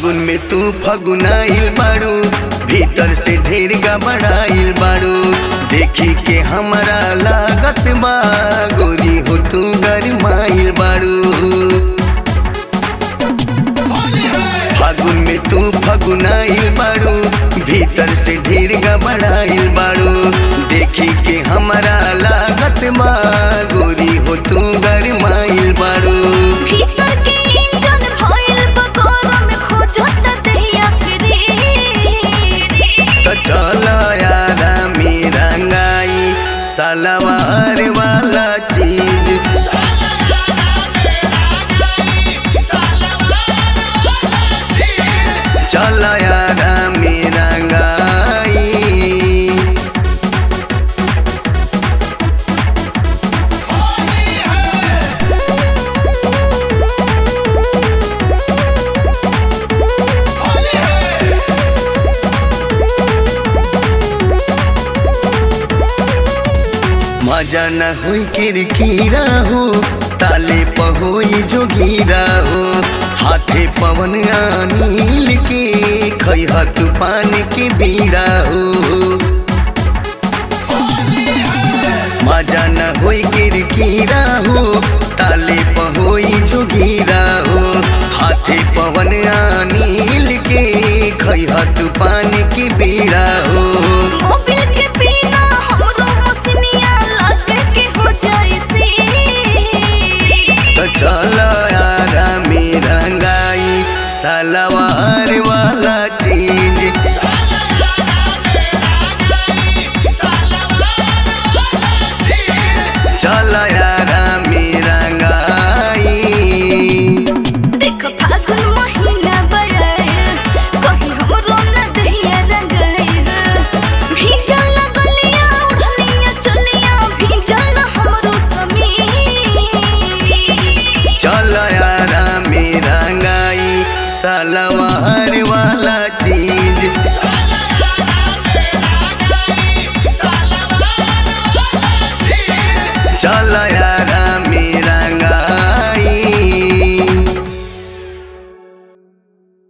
फागुन में तू फगुनाइल बाड़ू भीतर से ढेर गबड़ाइल बाड़ू देखी के हमरा लागत बा गोरी हो तू गरमाइल बाड़ू फागुन में तू फगुनाइल बाड़ू भीतर से ढेर गबड़ाइल बाड़ू देखी के हमरा लागत बा गोरी हो तू गरमाइल बाड़ू भीतर के इंजन भइल बकोरा में खोजत दहिया फिरी तो चलो यारा मेरा गाई सलवार वाला चीज चलो यारा मेरा गाई मजा न हुई किरकिरा हो ताले पहोई जो गिरा हो हाथे पवन अनिल के खैह तूफान के बीड़ा हो मजा न होई किरकिरा हो ताले पहोई जो गिरा हो हाथे पवन अनिल के खैह तूफान के बीड़ा हो ओ